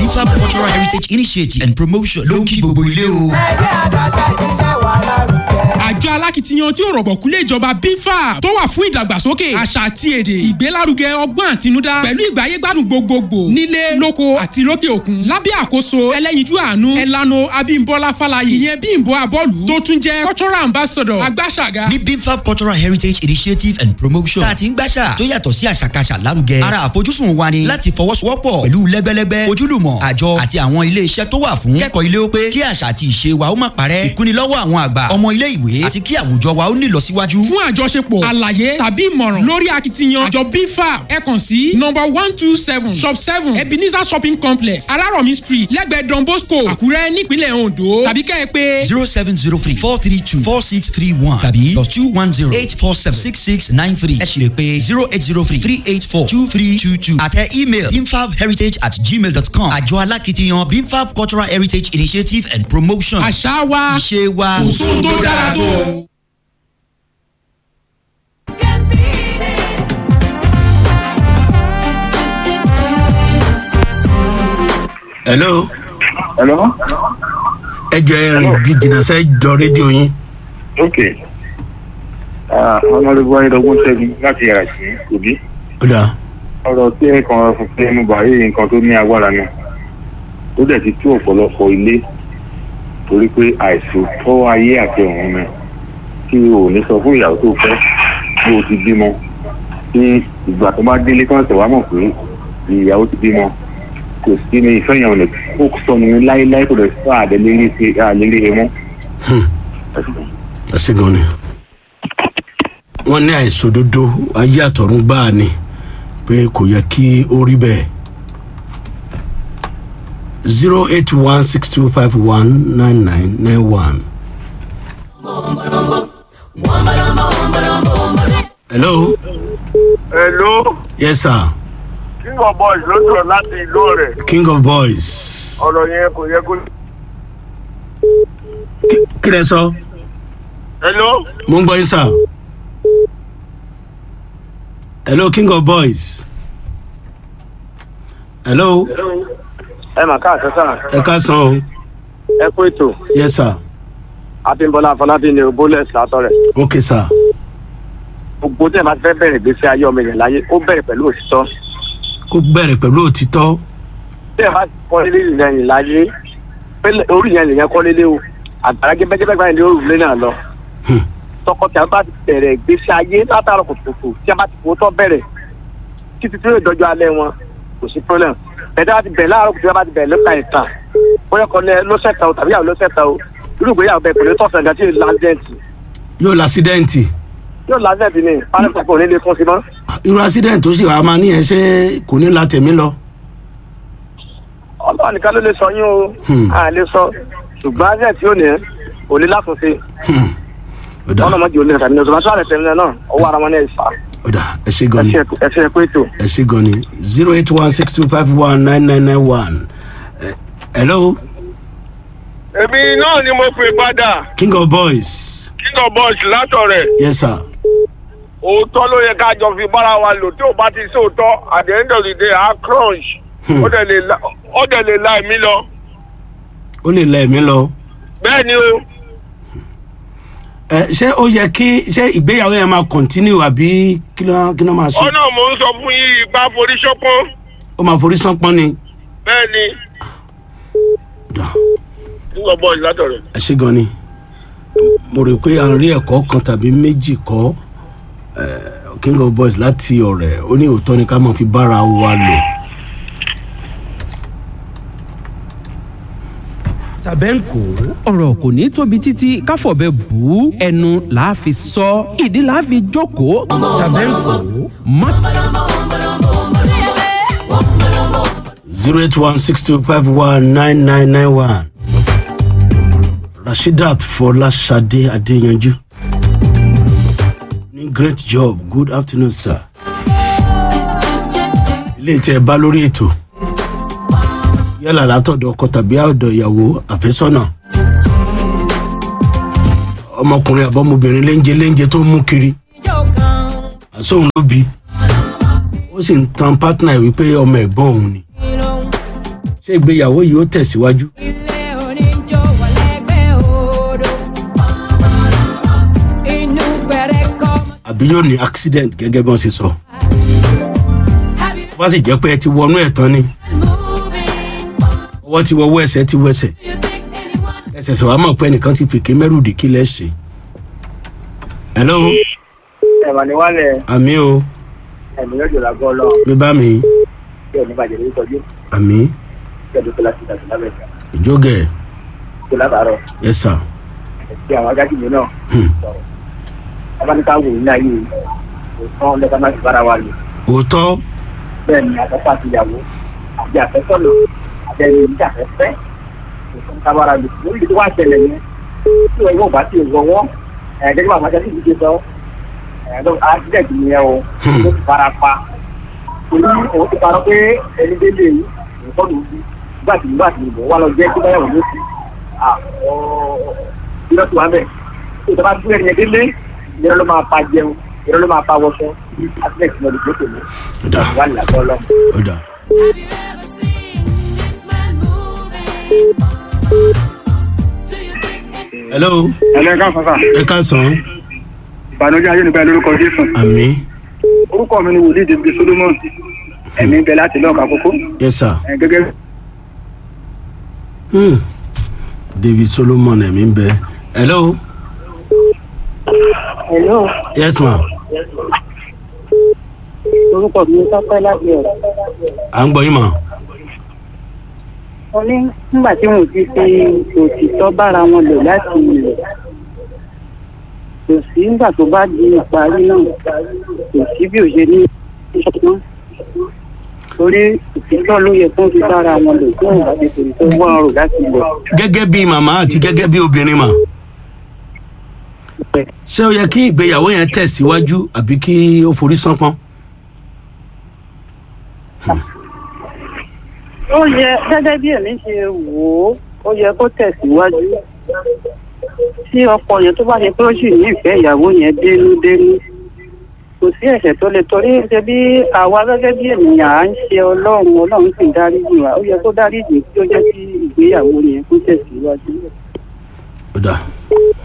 bifab cultural heritage initiative and promotion ló ń kí gbogbo ilé o. ẹgbẹ́ àdàṣà ìṣiṣẹ́ wà lárugẹ. àjọ alákìtiyan tí ó rọ̀gbọ̀kú lé ìjọba bífà tó wà fún ìdàgbàsókè àṣà àti èdè ìgbélárugẹ ọgbọ́n àtinúdá pẹ̀lú ìgbáyégbádùn gbogbogbò nílé lóko àti lókè òkun lábẹ́ àkóso ẹlẹ́yinjú àánú ẹlànà abímbọ́lá fálayì ìyẹn bímbọ́ abọ́lù tó tún jẹ́ cultural ambassador agbáṣàga ní bifab cultural heritage initiative and promotion tá a ti ń gbàṣà tó yàtọ̀ sí àṣàkáṣà lárugẹ ara àfojúsùn wa ni láti fọwọ́sowọ́pọ̀ pẹ̀lú lẹ́gbẹ́lẹ́gbẹ́ ojúlùmọ̀ àjọ àti àwọn ilé iṣẹ́ tó wà fún kẹ́kọ̀ọ́ ilé ó pé kí àṣà àti ìṣe wa ó má parẹ́ ìkúnilọ́wọ́ àwọn àgbà ọmọ ilé ìwé àti kí àwùjọ wa ó ní ìlọsíwájú. fún àjọṣepọ̀ àlàyé tàbí ìmọ̀ràn lórí akitiyan àjọ bífà ẹ kàn sí number one two seven shop seven ebenezer shopping complex alárọ̀mí street lẹ́gbẹ̀ẹ́ don bosco àkúrẹ́ nípínlẹ̀ ondo tàbí kẹ́ ẹ pé zero seven zero three four three two four six three one tàbí plus two one zero eight four seven six six nine three ẹ sì lè pe zero eight zero three three eight four two three two two àtẹ email bimfabheritage at gmail dot com àjọ alákìtiyan bimfab cultural heritage initiative and promotion àṣà wa ìṣe wa kò sóhun tó dára tó. hello Hello? ẹ jọ ẹ rìn jìnnà sẹ jọ rédíò yín Ok. Ọmọlẹ́gbọ́ Ayédọ́gbọ́n Ṣẹ́gun láti Àjì Òbí. ó dà Ọ̀rọ̀ tí ẹ kàn fún pé ẹnu bàáyé nǹkan tó ní agbára ni. Ó dẹ̀ ti tú ọ̀pọ̀lọpọ̀ ilé torí pé àìsàn tọ́ ayé àti ọ̀run ni. Kí o ò ní sọ fún ìyàwó tó fẹ́ bí o ti bímọ. Tí ìgbà tó bá délé kan tẹ̀ wá mọ̀ pé ìyàwó ti bímọ. Kò sí ní ìfẹ́ yẹn ò lè kó sọnù ní láéláé kò lè sọ àdélérí ṣe àlérí ẹ mọ́. ẹ ṣe gan ni wọn ní àìsòdodo ayé àtọ̀run gbáà ni pé kò yẹ kí ó rí bẹ́ẹ̀ zero eight one six two five one nine nine nine one. hello Hello, yes sir King of Boys ló sọ̀rọ̀ láti ìlú rẹ̀. king of boys Ọ̀rọ̀ yẹn kò yẹ kó. Kí- kí lẹ sọ Hello, mo ń gbọ́ yín sir hello king of boys hello ẹ mà káàsán sáà. ẹ ká san o Ẹ kú ètò. yes sir Abímbọ́lá Afọlábí ni Bólẹ̀sì látọ̀rẹ̀. okay sir Gbogbo tí ẹ bá fẹ́ bẹ̀rẹ̀ ìgbésí ayé ọmọ ènìyàn láyé, ó bẹ̀rẹ̀ pẹ̀lú òtítọ́. kó bẹ̀rẹ̀ pẹ̀lú òtítọ́ Tí ẹ bá kọ́ ilé ìrìnàyìn láyé, pé orí yẹn lèyàn kọ́ lélé o. Àgbàrá gẹ́gẹ́gẹ́ báyìí ni ó rù lé náà lọ. Hmm. Tọkọtaya bá ti bẹ̀rẹ̀ ìgbésí ayé látàrọ̀ kùtùkùtù tí a bá ti fò tọ́ bẹ̀rẹ̀ títí tí yóò dọjọ́ alẹ́ wọn kò sí problem. Bẹ̀rẹ̀ bá ti bẹ̀rẹ̀ láàárọ̀ kùtùkùtù bá ti bẹ̀rẹ̀ lọ́ka ìtàn. Bóyá kọ́ lẹ́ lọ́sẹ̀ta o tàbí àwọn lọ́sẹ̀ta o. Irú ìgbéyàwó bẹ̀ kò ní tọ̀sán ìgbà tí yóò lásìdẹ̀ǹtì. yóò lásídẹ́ǹtì Yóò lásìdẹ̀ǹtì ni pálífà kò ní lè fún sí mọ́. irú ásídẹ́ǹtì tó sì wà á máa níyẹn ṣé kò ní la tẹ̀mí lọ. ọlọ́run nìkan ló lè sọ yín o Hmm. a lè sọ ṣùgbọ́n azẹ́ tí ó ní ò ní látúnṣe Hmm. ó dà ọlọ́mọ jù ú ní ìtàbí ní ọ̀sán àlẹ́ tẹ̀lé náà ọwọ́ ara wọn ní ẹ̀fà ó dà ẹ ṣe gan ni ẹ ṣe pé ètò. ẹ ṣe gan ni zero eight one six two five one nine nine nine one hello èmi náà ni mo pè padà king of boys king of boys látọ̀rẹ̀ yes sir òótọ́ ló yẹ ká jọ fi bára wa lò tí ò bá ti sí òótọ́ at the end of the day a crunch Hmm. ó dẹ̀ lè la- ó dẹ̀ lè la èmi lọ ó lè la ẹ̀mí lọ. bẹ́ẹ̀ ni o ẹ ṣé ó yẹ kí ṣé ìgbéyàwó yẹn máa continue àbí kí ló kí ló máa ṣe ọ̀nà mò ń sọ fún yín ipa forí ṣọ́pọ́n ó máa forí sánpọ́n ni. bẹ́ẹ̀ ni Dà, king of boys látọ̀rẹ̀. ẹ ṣe gan ni mo rò pé à ń rí ẹ̀kọ́ kan tàbí méjì kọ́ eh, king of boys láti ọ̀rẹ́ ó ní òótọ́ ni ká máa fi bára wa lò. sàbẹ́ǹkò ọ̀rọ̀ kò ní tóbi títí káfọ̀bẹ bù ú ẹnu làá fi sọ ìdí làá fi jókòó sàbẹ́ǹkò má. zero eight one six two five one nine nine nine one rasheedat fọláṣadé adéyanjú ní great job good afternoon sir ilé tí ẹ bá lórí ètò yálà látọ̀dọ̀ ọkọ tàbí àọ̀dọ̀ ìyàwó àfẹ́sọ́nà ọmọkùnrin àbọ̀mọbìnrin léńjẹ léńjẹ tó ń mú kiri àsóhun ló bi ó sì ń tan pátánà ẹ̀ wípé ọmọ ẹ̀gbọ́n òun ni ṣé ìgbéyàwó yìí ó tẹ̀síwájú. ilé oníjó wà lẹ́gbẹ̀ẹ́ odò inú gbẹ̀rẹ̀ kọ́. àbí yóò ní accident gẹ́gẹ́ bí wọ́n ṣe sọ. Have you tó bá sì jẹ́ pé ẹ ti wọnú ẹ̀ tán ni been moving? ọwọ́ ti wọwọ́ ẹsẹ̀ ti wẹsẹ̀ Do you think anyone ẹsẹ̀ sọ wàá mọ̀ pé ẹnìkan ti fìké mẹ́rùndì kí lẹ́ ṣe. hello ẹ̀wà ni wálẹ̀ àmì o ẹ̀mí yóò jọ̀lá gbọ́ lọ mi bá mi kí ẹ̀mí bàjẹ́ lórí tọ́jú àmì kí ẹ̀mí kọ́lá ti dàgbà lábẹ́jà ìjógẹ̀ kí látàárọ̀ ẹ sà kí àwọn agájìmí náà Hmm. sọ̀rọ̀ abáníká wò ní ayé òtán lẹ́ka má ti bára wa lò òótọ́ bẹ́ẹ̀ ni àtọ́fà ti yàwó àti àfẹ́sọ́nà àbẹ́ni ìjà àfẹ́fẹ́ òtún kábàárà lò lórí ìdí wà ṣẹlẹ̀ yẹn tí wọ́n yóò bá ti wọ́wọ́ ẹ̀ẹ́dẹ́gbẹ́ àwọn ajá sì ti ṣe sọ ẹ̀ẹ́dọ́ accident nìyẹn o ó ti fara pa torí òun ti parọ́ pé ẹni délé yìí nǹkan ló fi nígbà tí nígbà tí ìbò wà lọ jẹ́ kí báyàwó ló fi ìrọ́ tí wà bẹ̀ tó ìjọba gbé ẹni yẹn délé ìrọ́ ló máa pa jẹun ìrọ́ ló máa pa wọṣọ accident ní ọdún tó tẹ̀lé ó dà wà nílàkọ́ lọ. ó dà have you ever seen this man moving? Do you think anyone hello ẹlẹ́ka fàfà ẹ ká sàn ìbànújẹ́ ayé nípa lórúkọ jésù àmì orúkọ mi ni wòlíì david solomon ẹ̀mí ń bẹ láti lọ́ọ̀ka kókó yẹ sà ẹ̀ gẹ́gẹ́ Hmm. david solomon ẹ̀mí ń bẹ hello hello yes ma orúkọ mi tọ́pẹ́ láti ọ̀rọ̀ à ń gbọ́ yín mà wọn ní nígbà tí wọn ò ti fi òtítọ́ bára wọn lò láti ilẹ̀ kò sí nígbà tó bá di ìparí náà kò sí bí ò ṣe ní ìṣọ́gbọ́n torí òtítọ́ ló yẹ kó fi bára wọn lò tí wọn bá ti tòun tó wọ́n rò láti ilẹ̀ gẹ́gẹ́ bí màmá àti gẹ́gẹ́ bí obìnrin mà ṣé ó yẹ kí ìgbéyàwó yẹn tẹ̀síwájú àbí kí ó forí sánpọ́n ó yẹ gẹ́gẹ́ bí èmi ṣe wò ó ó yẹ kó tẹ̀síwájú tí ọkọ yẹn tó bá ṣe pé ó sì nífẹ̀ẹ́ ìyàwó yẹn dénúdénú kò sí ẹ̀ṣẹ̀ tó lè torí ṣe bí àwa gẹ́gẹ́ bí ènìyàn à ń ṣe ọlọ́run ọlọ́run sì ń dáríjì wá ó yẹ kó dáríjì kí ó jẹ́ kí ìgbéyàwó yẹn kó tẹ̀síwájú. ó dà